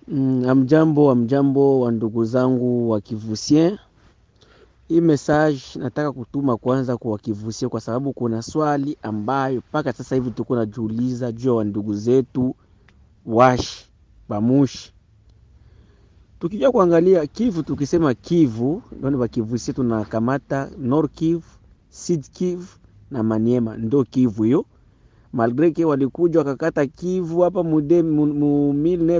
Mm, amjambo amjambo wa ndugu zangu wa Kivusien. Hii message nataka kutuma kwanza kwa Kivusien kwa sababu kuna swali ambayo mpaka sasa hivi tuko najiuliza juu ya wa ndugu zetu washi bamushi. Tukija kuangalia Kivu, tukisema Kivu ndio wa Kivusien tunakamata Nord Kivu, Sud Kivu na Maniema, ndio Kivu hiyo malgre ke walikuja wakakata Kivu hapa mude mu, mu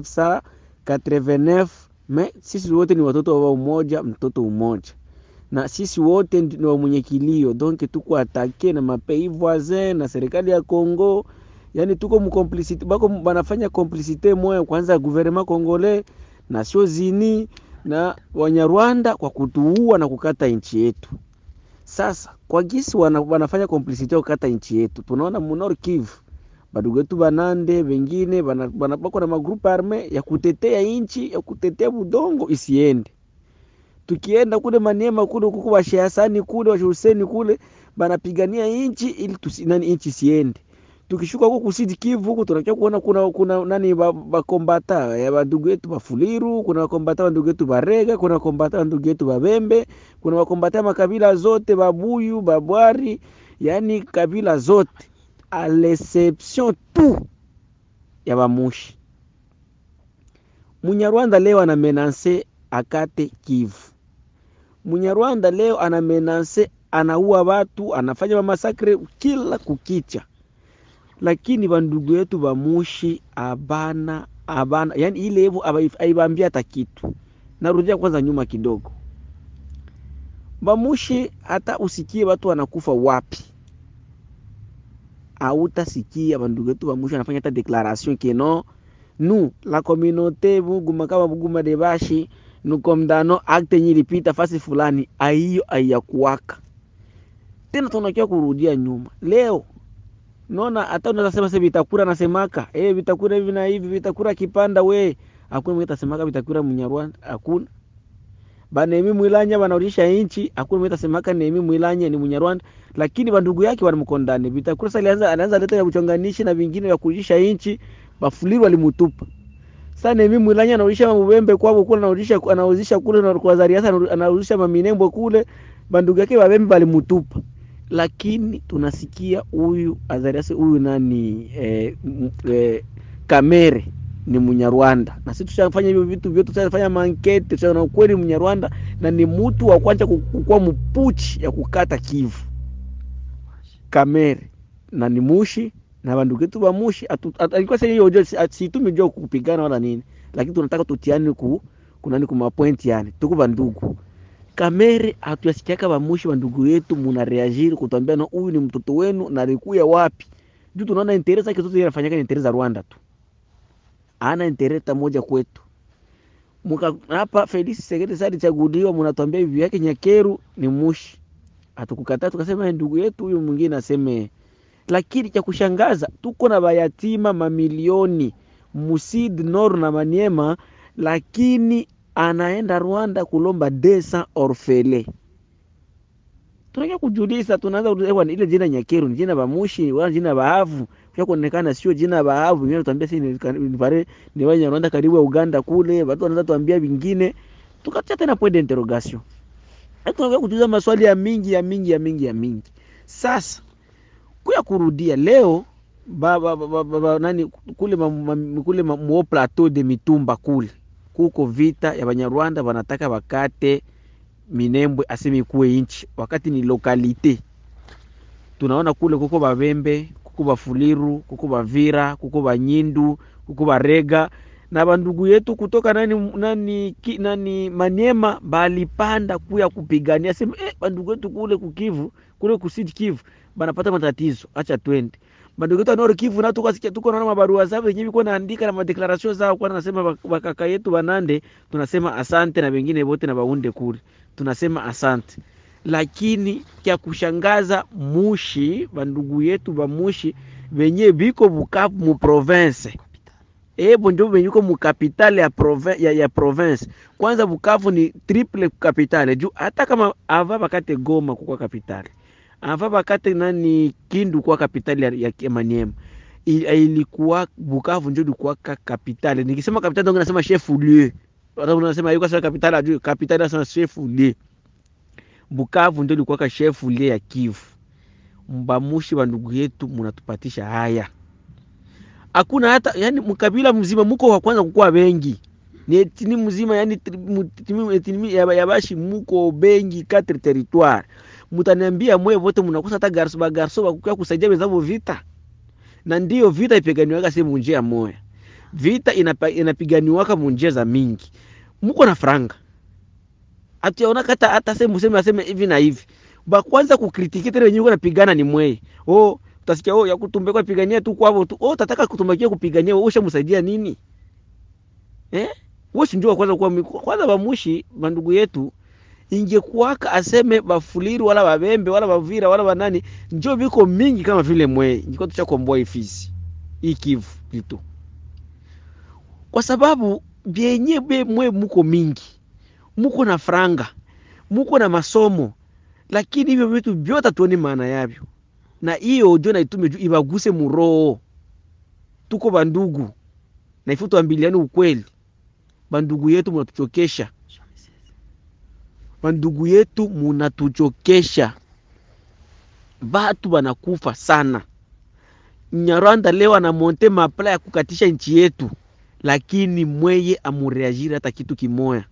1989 me sisi wote ni watoto wa umoja, mtoto umoja, na sisi wote ni wa mwenye kilio, donc tuko atake na mapei voisin na serikali ya Congo, yani tuko mkomplicite bako banafanya complicite moya kwanza gouvernement congolais Nations Unies na Wanyarwanda kwa kutuua na kukata nchi yetu. Sasa kwa gisi wana, wanafanya complicity ya kukata nchi yetu, tunaona munor Kivu badugu wetu banande wengine bako na magrupu arme ya kutetea nchi ya kutetea budongo isiende. Tukienda kule Maniema kule kuko washehasani kule washehuseni kule banapigania nchi ili tusi, nani nchi isiende. Tukishuka huko kusidi Kivu huko tunakia kuona kuna kuna nani bakombata ba ya badugu yetu Bafuliru, kuna bakombata bandugu yetu Barega, kuna bakombata bandugu yetu Babembe, kuna bakombata makabila zote Babuyu, Babwari, yani kabila zote a l'exception tu ya Bamushi. Munyarwanda leo ana menanse akate Kivu. Munyarwanda leo ana menanse anaua watu, anafanya mamasakre kila kukicha lakini bandugu yetu bamushi abana abana, yani ile hivyo aibambia hata kitu. Narudia kwanza nyuma kidogo, bamushi hata usikie watu wanakufa wapi, autasikia bandugu yetu bamushi anafanya hata declaration que non nous la communauté buguma kama buguma de bashi nukomdano akte nyilipita fasi fulani, aiyo aiyakuwaka tena, tunakia kurudia nyuma leo Naona hata unaweza sema sasa Vitakura nasemaka eh, Vitakura hivi na hivi, Vitakura kipanda we, hakuna mwenye atasemaka Vitakura Munyarwanda, hakuna banemi mwilanya banarudisha inchi, hakuna mwenye atasemaka nemi mwilanya ni Munyarwanda, lakini bandugu yake wanamkondane. Vitakura sasa alianza anaanza leta ya uchonganishi na vingine vya kurudisha inchi, bafuliru walimutupa. Sasa nemi mwilanya anarudisha mabembe kwao kule, anarudisha anauzisha kule na kwa Zariasa anarudisha maminembo kule, bandugu yake babembe balimutupa lakini tunasikia huyu Azarias huyu nani eh, eh, Kamere ni Munyarwanda, na sisi tushafanya hivyo vitu vyote, tushafanya mankete, tushaona kweli Munyarwanda na ni mtu wa kwanza kukua mpuchi ya kukata Kivu. Kamere na ni mushi na bandugu yetu ba mushi alikuwa sasa hiyo hoja situmi jua kupigana wala nini, lakini tunataka tutiane ku kunani kuma point, yani tuko bandugu Kamere hatuyasikiaka bamushi wa ndugu yetu muna reagiri kutwambia na huyu ni mtoto wenu na alikuya wapi? Juu tunaona interesa zake zote zinafanyika ni interesa za Rwanda tu, ana interesa moja kwetu. Muka hapa Felix Tshisekedi sasa alichaguliwa, mnatuambia hivi yake Nyakeru ni mushi, hatukukataa tukasema ndugu yetu huyu mwingine aseme. Lakini cha kushangaza tuko na bayatima mamilioni Musid Nord na Maniema, lakini anaenda Rwanda kulomba desa orfele. Tunakia kujuliza, tunaanza kuelewa ile jina Nyakeru ni jina bamushi wala jina baavu, kwa kuonekana sio jina baavu. Mimi natuambia si ni pare ni wa Rwanda karibu ya Uganda kule, watu wanaanza tuambia vingine, tukatia tena point d'interrogation. Hapo tunakuja kujuliza maswali ya mingi ya mingi ya mingi ya mingi. Sasa kuya kurudia leo ba, ba, ba, ba, ba, nani kule ma, ma, kule ma, mo plateau de Mitumba kule kuko vita ya Banyarwanda wanataka wakate Minembwe aseme ikuwe inchi, wakati ni lokalite. Tunaona kule kuko Babembe, kuko Bafuliru, kuko Bavira, kuko Banyindu, kuko Barega na bandugu yetu kutoka nani, nani, ki, nani Maniema balipanda kuya kupigania sema eh, bandugu yetu kule kukivu kule kusidi Kivu banapata matatizo, acha twende bandugu yetu Nord Kivu na tukasikia tuko naona mabarua zao wenyewe biko naandika na madeclaration zao, kwa nasema bakaka yetu banande, tunasema asante na wengine wote na baunde kule tunasema asante, lakini kya kushangaza mushi bandugu yetu ba mushi wenye biko Bukavu mu province ebo ndio venye uko mu capitale ya, province, ya, ya province. Kwanza Bukavu ni triple capitale juu hata kama ava bakate Goma kukwa capitale ava bakate nani Kindu kwa kapitali ya, ya Maniema il- ilikuwa Bukavu ndio ilikuwa ka kapitale. Nikisema kapitale ndio nasema chef lieu. Watu wanasema yuko sasa kapitale ajui kapitale nasema chef lieu. Bukavu ndio ilikuwa ka chef lieu ya Kivu. Mbamushi wa ndugu yetu mnatupatisha haya. Hakuna hata yani mkabila mzima muko wa kwanza kukuwa wengi. Ni etini mzima yani tri- mu- etini etini ya ya bashi muko bengi quatre territoire. Mutaniambia mwe wote mnakosa hata garso ba garso ba kukia kusaidia wenzao vita na ndiyo vita ipiganiwaka si munjia moya vita inapa, inapiganiwaka munjia za mingi muko na franga atuyaona kata hata sehemu sema aseme hivi na hivi bakwanza kukritiki tena wenyewe napigana ni mweye oh utasikia oh yakutumbe kwa pigania tu kwavo tu oh tataka kutumbakia kupigania wewe ushamsaidia nini eh wewe si ndio kwanza kwa kwanza bamushi bandugu yetu ingekuwaka aseme bafuliru wala babembe wala bavira wala banani njo biko mingi kama vile mweye ngiko tuchakomboa ifisi hii Kivu plito kwa sababu byenye be mwe muko mingi muko na franga muko na masomo lakini hivyo vitu vyote hatuoni maana yavyo na hiyo ndio naitume juu ibaguse muroho tuko bandugu na ifu tuambiliane ukweli bandugu yetu mnatuchokesha bandugu yetu munatuchokesha batu banakufa sana nyarwanda leo anamonte mapla ya kukatisha nchi yetu lakini mweye amureagiri hata kitu kimoya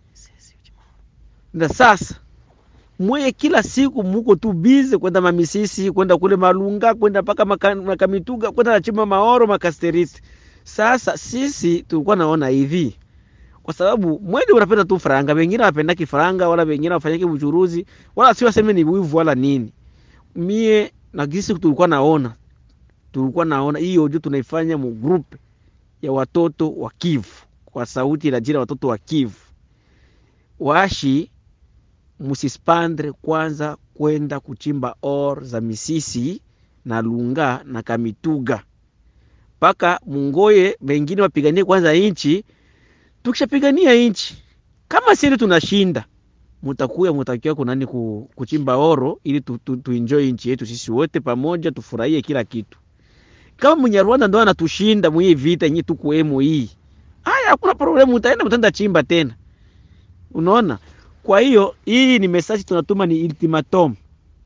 na sasa mweye kila siku muko tu bize kwenda mamisisi kwenda kule malunga kwenda mpaka maka- makamituga kwenda nachimba maoro makasterisi sasa sisi tulikuwa naona hivi kwa sababu mwende unapenda tu faranga wengine wapendaki faranga wala wengine wafanyake uchuruzi wala si waseme ni wivu wala nini mie na gisi tulikuwa naona tulikuwa naona hiyo ndio tunaifanya mu group ya watoto wa Kivu kwa sauti la jina watoto wa Kivu washi musispandre kwanza kwenda kuchimba or za misisi na lunga na kamituga mpaka mungoye wengine wapiganie kwanza inchi tukishapigania inchi kama sisi tunashinda mutakuya mutakiwa kunani ku, kuchimba oro ili tu, tu, tuenjoy nchi yetu sisi wote pamoja tufurahie kila kitu kama Munyarwanda ndo anatushinda mwi vita yenye tukuemo hii haya hakuna problem utaenda mtenda chimba tena unaona kwa hiyo hii ni message tunatuma ni ultimatum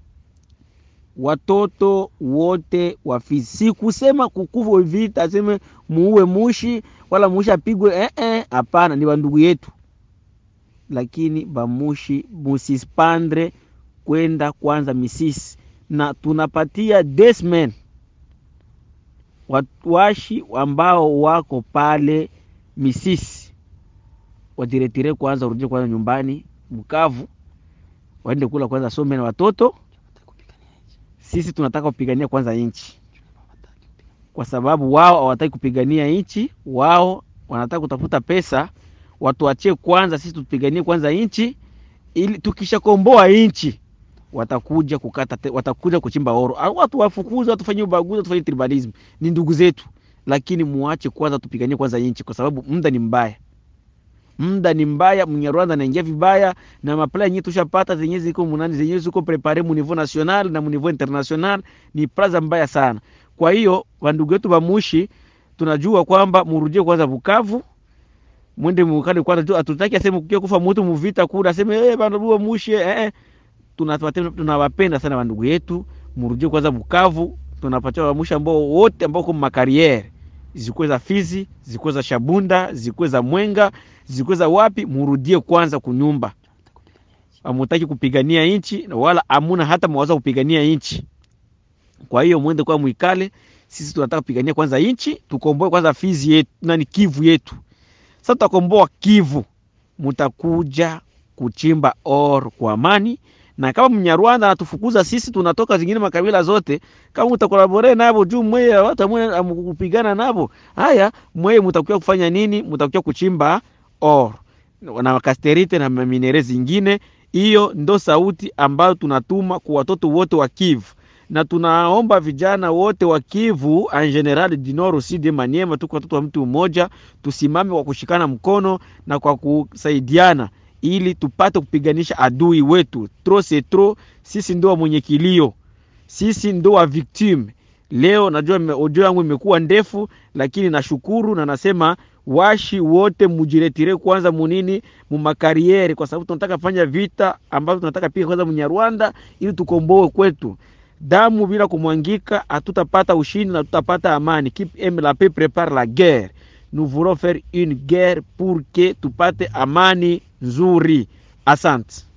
watoto wote wafizi si kusema kukuva vita aseme muue mushi wala mushi apigwe eh eh hapana ni wandugu yetu lakini bamushi musispandre kwenda kwanza misisi na tunapatia desmen washi ambao wako pale misisi wadiretire kwanza urudie kwanza nyumbani Bukavu waende kula kwanza some na watoto sisi tunataka kupigania kwanza nchi kwa sababu wao hawataki kupigania nchi wao wanataka kutafuta pesa watuachie kwanza sisi tupiganie kwanza nchi ili tukishakomboa nchi watakuja kukata te, watakuja kuchimba oro au watu wafukuze watufanyie ubaguzi watufanyie tribalism ni ndugu zetu lakini muache kwanza tupiganie kwanza nchi kwa sababu muda ni mbaya muda ni mbaya mnyarwanda anaingia vibaya na mapla yenyewe tushapata zenyewe ziko munani zenyewe ziko prepare mu niveau national na mu niveau international ni plaza mbaya sana kwa hiyo wandugu wetu bamushi tunajua kwamba murudie kwanza Bukavu mwende mukale kwanza tu atutaki aseme kukia kufa mtu muvita kula aseme eh bana bua mushi eh, eh. tunawapenda tunawapenda sana wandugu yetu murudie kwanza Bukavu tunapatia wamushi ambao wote ambao kwa makariere zikuwe za Fizi zikuwe za Shabunda zikuwe za Mwenga zikuwe za wapi murudie kwanza kunyumba amutaki kupigania nchi wala amuna hata mwaza kupigania nchi kwa hiyo mwende kwa mwikale sisi tunataka kupigania kwanza nchi tukomboe kwanza Fizi yetu nani Kivu yetu sasa tutakomboa Kivu mutakuja kuchimba or kwa amani na kama mnyarwanda anatufukuza sisi tunatoka zingine makabila zote kama mtakolabore nabo juu mweye watu mwe amkupigana nabo haya mweye mtakuwa kufanya nini mtakuwa kuchimba or na kasterite na minere zingine hiyo ndo sauti ambayo tunatuma kwa watoto wote wa Kivu na tunaomba vijana wote wa Kivu en general du Nord aussi de Maniema, tuko watoto wa mtu mmoja, tusimame kwa kushikana mkono na kwa kusaidiana ili tupate kupiganisha adui wetu. Trop c'est trop, sisi ndo mwenye kilio, sisi ndo wa victime. leo najua audio yangu imekuwa ndefu lakini nashukuru na nasema washi wote mujiretire kwanza munini mumakariere kwa sababu tunataka fanya vita ambavyo tunataka piga kwanza munyarwanda ili tukomboe kwetu damu bila kumwangika hatutapata ushindi na tutapata amani qui aime la paix prépare la guerre nous voulons faire une guerre pour que tupate amani nzuri asante